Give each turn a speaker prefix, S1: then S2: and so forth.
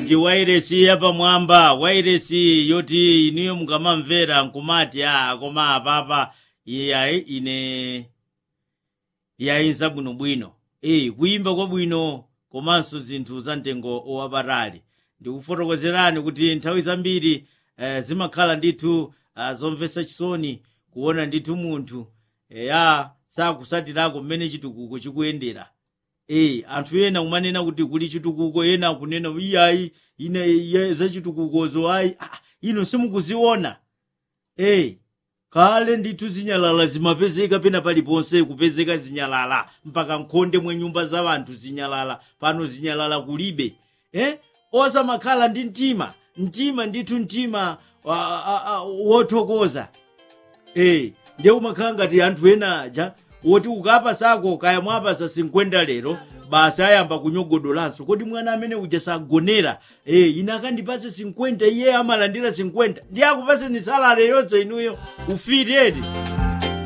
S1: ndi wairesi yapamwamba wairesi yoti iniyo mukamamvera nkumati a koma apapa iyayi ine yayinza bwinobwino e kuyimba kwabwino komanso zinthu za mtengo wapatali ndikufotokozerani kuti nthawi zambiri eh, zimakhala ndithu uh, zomvetsa chisoni kuona ndithu munthu eya sakusatirako mmene chitukuko chikuyendera e anthu ena kumanena kuti kuli chitukuko ena kunena iyayi ine iye za chitukukozo ayi ah, ino simukuziona e kale ndithu zinyalala zimapezeka pena paliponse kupezeka zinyalala mpaka nkhonde mwe nyumba za anthu zinyalala pano zinyalala kulibe eh? osamakhala ndi mtima mtima ndithu mtima wa- a- a- wothokoza eh ndiye umakhala ngati anthu ena aja woti ukapa sako kaya mwapasa 50 lero basi ayamba kunyogodolanso kodi mwana amene uja sagonera eh ine akandipase 50 iye amalandira 50 ndiye akupase ni salale yonse inuyo ufiti eti